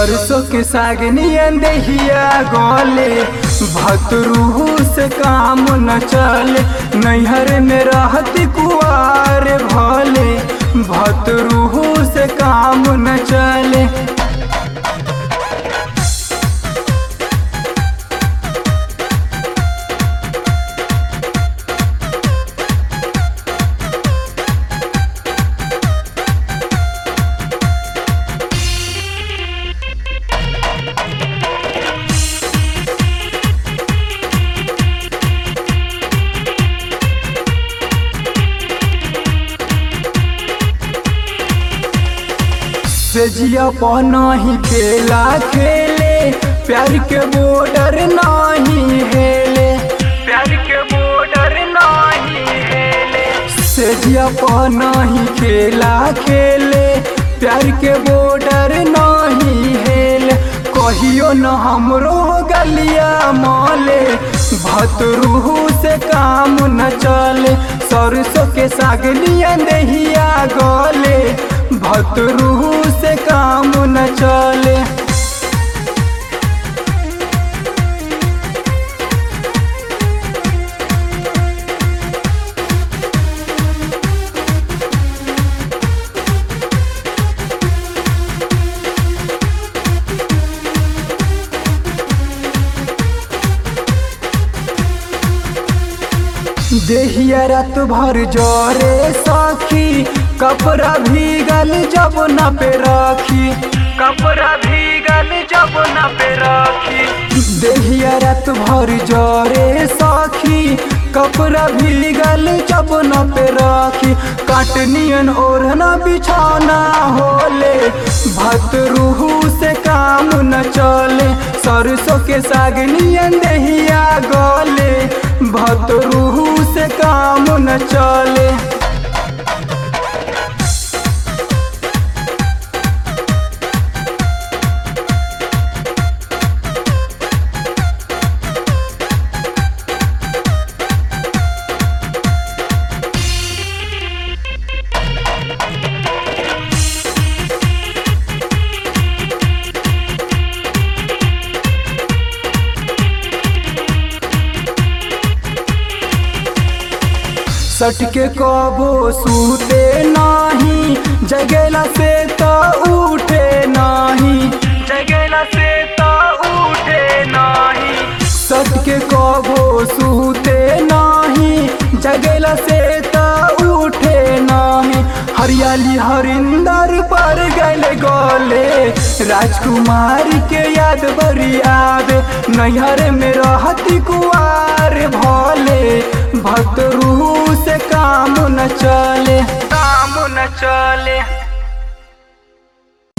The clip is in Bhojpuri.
सरसों के साग नियन दहिया गले भतरूहू से काम न चले नैहर में रहती कुआर भले भतरूहू से काम न चले सेजिया पनाही खेला खेले प्यार के बॉर्डर नाही हेले प्यार के बॉर्डर नाही हेले सेजिया पनाही खेला खेले प्यार के बॉर्डर नाही हेले कहियो न हमरो गलिया माले भतरूहू से काम न चले सरसों के साग नियन दहिया गले भतरूहू से काम न चले देहिया रात भर जरे सखी कपड़ा भीगल जब न पे रखी कपड़ा भीगल जब न पे रखी देहिया रात भर जरे सखी कपड़ा भीगल जब न पे रखी काटनियन ओढ़ना बिछाना होले भतरूहू से काम न चले सरसों के साग नियन दहिया गले भतरूहू से काम न चले सटके कबो सूते नाही जगेला से तो उठे नाही जगेला से तो उठे नाही सटके कबो सूते नाही जगेला से तो उठे नाही हरियाली हरिंदर पर गल गले राजकुमार के याद बरी आवे नैहर में रहती कुआर भले भतरू से काम न चले काम न चले